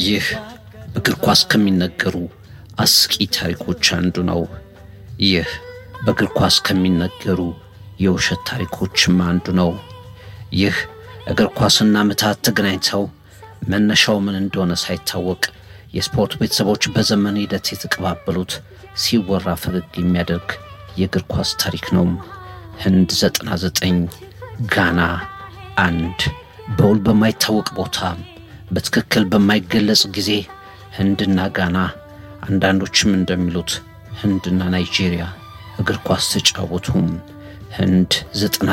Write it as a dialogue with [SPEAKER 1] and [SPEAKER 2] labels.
[SPEAKER 1] ይህ በእግር ኳስ ከሚነገሩ አስቂ ታሪኮች አንዱ ነው። ይህ በእግር ኳስ ከሚነገሩ የውሸት ታሪኮችም አንዱ ነው። ይህ እግር ኳስና ምታት ተገናኝተው መነሻው ምን እንደሆነ ሳይታወቅ የስፖርት ቤተሰቦች በዘመን ሂደት የተቀባበሉት ሲወራ ፈገግ የሚያደርግ የእግር ኳስ ታሪክ ነው። ህንድ 99 ጋና አንድ በውል በማይታወቅ ቦታ በትክክል በማይገለጽ ጊዜ ህንድና ጋና አንዳንዶችም እንደሚሉት ህንድና ናይጄሪያ እግር ኳስ ተጫወቱም። ህንድ